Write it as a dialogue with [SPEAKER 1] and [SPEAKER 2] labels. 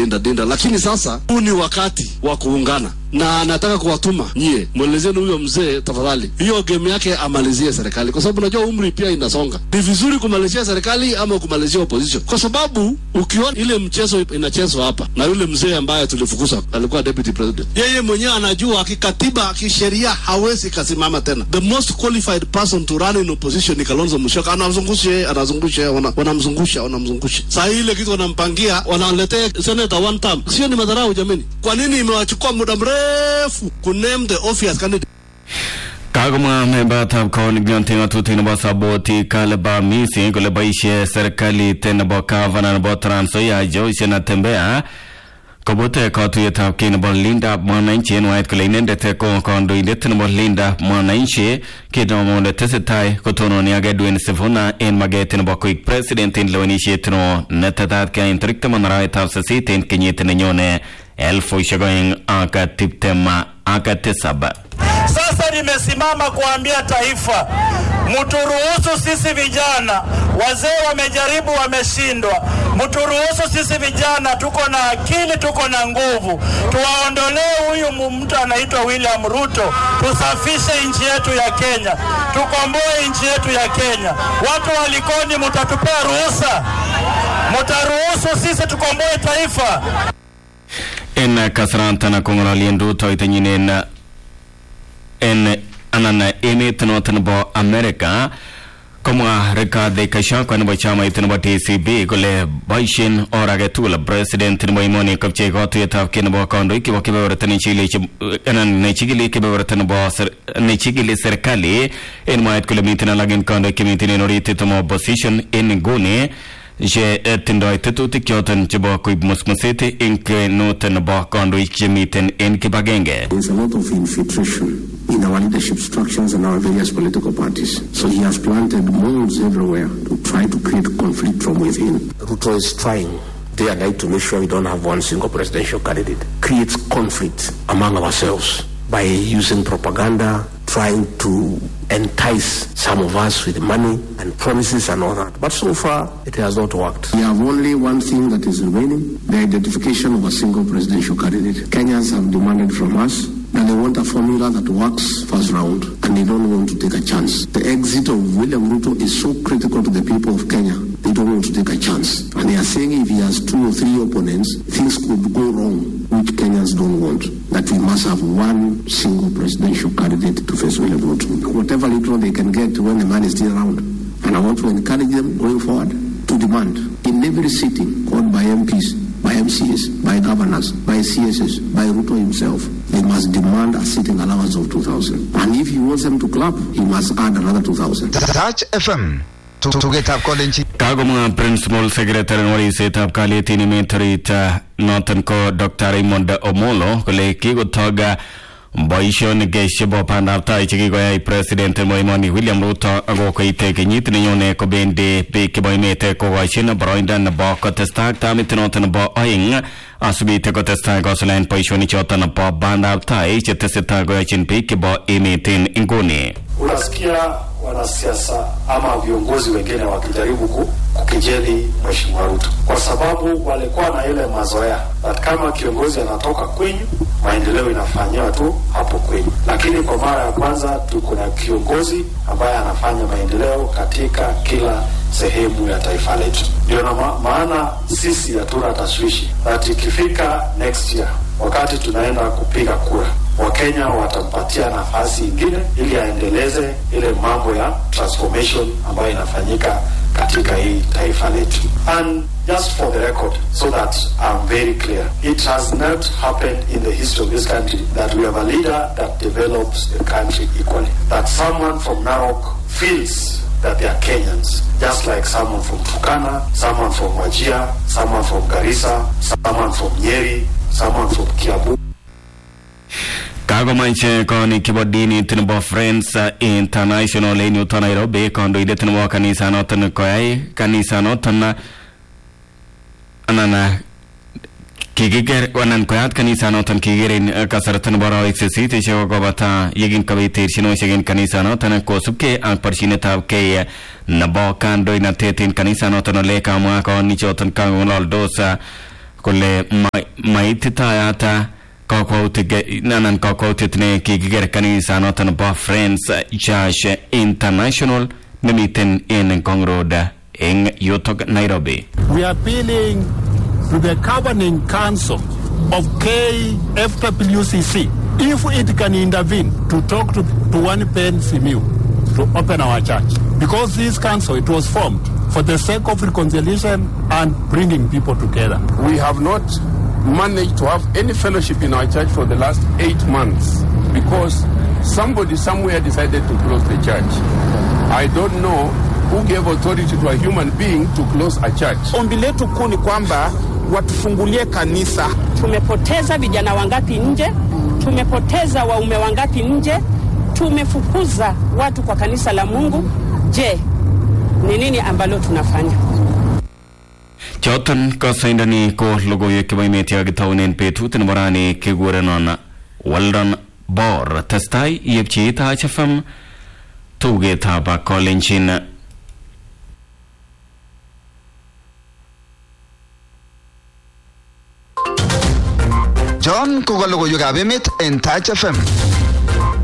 [SPEAKER 1] dinda dinda, lakini sasa huu ni wakati wa kuungana na nataka kuwatuma nyie, mwelezeni huyo mzee tafadhali, hiyo game yake amalizie serikali, kwa sababu najua umri pia inasonga. Ni vizuri kumalizia serikali ama kumalizia opposition, kwa sababu ukiona ile mchezo inachezwa hapa na yule mzee ambaye tulifukuza alikuwa deputy president, yeye mwenyewe anajua kikatiba, kisheria hawezi kasimama tena. The most qualified person to run in opposition ni Kalonzo Musyoka, anamzungusha yeye, anazungusha yeye, wana- wanamzungusha wanamzungusha. Saa hii ile kitu wanampangia, wanaletea senator one term, sio? Ni madharau jameni. Kwa nini imewachukua muda mrefu kuname the obvious candidate?
[SPEAKER 2] Kagomwa membatab kaunti ng'atutik nebo Saboti Kaleba Misi kole boisie serikalit nebo gavana nebo Trans Nzoia Joyce Natembeya kobute katuiyetab kei nebo Linda Mwananchi en waet kole inendet ko kandoindet nebo Linda Mwananchi kit nebo tesetai kotononi ak Edwin Sifuna en maget nebo koik president en lewenisiet no netetat keyaen tarik taman arawetab sisit en kenyit nenyone elfusiek oeng ak tiptem ak tisab
[SPEAKER 3] Sasa nimesimama kuambia taifa, mturuhusu sisi vijana, wazee wamejaribu, wameshindwa. Mturuhusu sisi vijana, tuko na akili, tuko na nguvu, tuwaondolee huyu mu- mtu anaitwa William Ruto, tusafishe nchi yetu ya Kenya, tukomboe nchi yetu ya Kenya. Watu wa Likoni, mtatupea ruhusa? Mtaruhusu sisi tukomboe taifa?
[SPEAKER 2] en kasarantana kong'ololien rutoitonyin en en anan emet noton nebo Amerika komwa Rigathi Gachagua nebo chamait nebo DCP kole boisien or age tugul president nebo emoni kopchei katuiyetab kei nebo kandoik chebo kebeberta nechigili anan nechigili kebeberta nebo ser- nechigili serikali en mwaet kole miten alak en kandoik chemiten en oritit nebo opposition en nguni che eh, tindoi tetutik choton chebo koib musmuset en kwenut nebo kandoik chemiten en kibagenge
[SPEAKER 4] There's a lot of infiltration in our leadership structures and our various political parties. So he has planted moles everywhere to try to create conflict from within. Ruto is trying day and night to make sure we don't have one single presidential candidate. Creates conflict among ourselves by using propaganda, trying to entice some of us with money and promises and all that. But so far, it has not worked. We have only one thing that is remaining the identification of a single presidential candidate. Kenyans have demanded from us that they want a formula that works first round and they don't want to take a chance. The exit of William Ruto is so critical to the people of Kenya. They don't want to take a chance. And they are saying if he has two or three opponents, things could go wrong, which Kenyans don't want. That we must have one single presidential candidate to face William Ruto. Whatever little they can get when the man is still around. And I want to encourage them going forward to demand in every sitting called by MPs, by MCs, by governors, by CSs, by Ruto himself, they must demand a sitting allowance of 2,000. And if he wants them to clap, he must add another 2,000.
[SPEAKER 5] Touch FM. Tugetab kolenjin
[SPEAKER 2] kagomwa principal secretary nebo ribsetab kalyet en emet orit uh, noton ko Dr. Raymond Omolo kole kikotog uh, boisionik uh, chebo bandab tai chekikoyai president nebo emoni William Ruto ako koite kenyit nenyone kobendi biik chebo emet uh, kokochin boroindo nebo kotestai ak tamit noton nebo oeng asubite kotestai kosuldaen boisionik choton nebo bandab tai chetesetai koyochin biik chebo emet en inguni
[SPEAKER 6] unasikia wanasiasa ama viongozi wengine wakijaribu ku, kukejeli mheshimiwa Ruto kwa sababu walikuwa na ile mazoea that kama kiongozi anatoka kwenyu, maendeleo inafanyiwa tu hapo kwenyu, lakini kwa mara ya kwanza tuko na kiongozi ambaye anafanya maendeleo katika kila sehemu ya taifa letu. Ndio na ma maana sisi hatuna tashwishi that ikifika next year wakati tunaenda kupiga kura Wakenya watampatia nafasi ingine ili aendeleze ile mambo ya transformation ambayo inafanyika katika hii taifa letu. And just for the record, so that I'm very clear, it has not happened in the history of this country that we have a leader that develops the country equally. That someone from Narok feels that they are Kenyans, just like someone from Turkana, someone from Wajia, someone from Garissa, someone from Nyeri, someone from Kiambu.
[SPEAKER 2] kakomach konik chebo dinit nebo Friends International en yuto Nairobi kandoindet nebo kanisanoton koyai kanisanoton anan kikiker anan koyat kanisanoton kikiker en kasarta nebo arawek sisit chekokobata yekin kobit terchinosiek en kanisanoton kosubkei ak borchinetab kei nebo kandoinatet en kanisanoton ole kamwa konichoton kang'ololdos kole ma- maititayata kakwautik anan kakwautiet ne kikiker kanisanoton bo Friends Church International nemiten en Ngong Road eng yutok Nairobi.
[SPEAKER 7] We are appealing to the governing council of KFWCC if it can intervene to talk to, to one pen Simiu to open our church. Because this council, it was formed for the sake of reconciliation and bringing people together.
[SPEAKER 8] We have not managed to have any fellowship in our church for the last eight months because somebody somewhere decided to close the church. I don't know who gave authority to a human being to close a church.
[SPEAKER 9] Ombi letu kuu ni kwamba watufungulie kanisa.
[SPEAKER 10] Tumepoteza vijana wangapi nje? Tumepoteza waume wangapi nje? Tumefukuza watu kwa kanisa la Mungu. Je, ni nini ambalo tunafanya?
[SPEAKER 2] Choton kasaindani ko logoiwek chebo emet yakitaunen betut nebo rani kikurenon Weldon Bor testai yepchi Taach FM tugetab kolenjin
[SPEAKER 5] John ko ka logoiwekab emet en Touch FM.